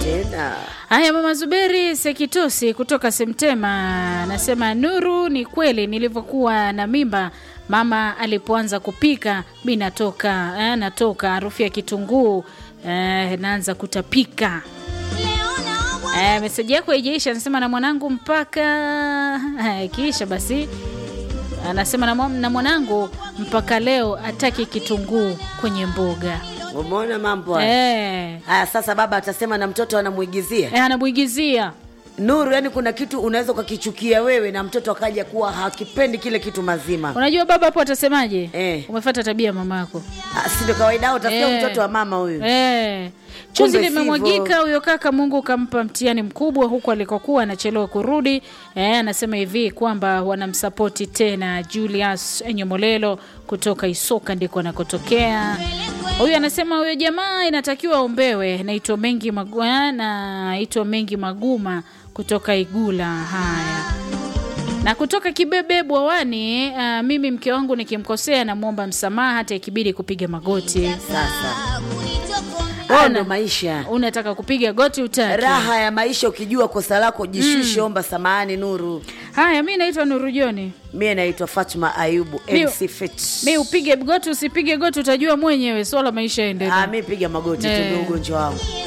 tena. Haya, mama Zuberi Sekitosi kutoka Semtema anasema Nuru, ni kweli nilivyokuwa na mimba mama alipoanza kupika mi natoka eh, natoka harufu ya kitunguu eh, naanza kutapika. Eh, meseji yako haijaisha, anasema na mwanangu mpaka eh, ikiisha basi anasema na, mwa- na mwanangu mpaka leo ataki kitunguu kwenye mboga Umeona mambo haya? eh, Haya, sasa baba atasema na mtoto anamuigizia eh, anamwigizia Nuru. Yani kuna kitu unaweza ukakichukia wewe na mtoto akaja kuwa hakipendi kile kitu mazima. Unajua baba hapo atasemaje? Eh. Umefata tabia ya mamako. Ah, Si ndio kawaida au utasikia Eh. mtoto wa mama huyu Eh. Chuzi Kumbe limemwagika sivyo. huyo kaka, Mungu kampa mtihani mkubwa huku alikokuwa anachelewa kurudi. Eh, anasema hivi kwamba wanamsapoti tena Julius Enyomolelo kutoka Isoka ndiko anakotokea. Huyu anasema huyo jamaa inatakiwa aombewe. Naitwa Mengi Maguma, naitwa Mengi Maguma kutoka Igula. Haya na kutoka Kibebe Bwawani. Uh, mimi mke wangu nikimkosea namwomba msamaha hata ikibidi kupiga magoti. sasa. Hayo Ona. ndo maisha, Unataka kupiga goti utaki. raha ya maisha. Ukijua kosa lako jishushe, omba samahani. Nuru, Haya, mi naitwa Nuru Joni. mie naitwa Fatuma Ayubu Mi- MC Fit. Mi upige goti usipige goti utajua mwenyewe, swala maisha Ah, yaendelee. mi piga magoti tu, Eh. ndio ugonjwa wangu.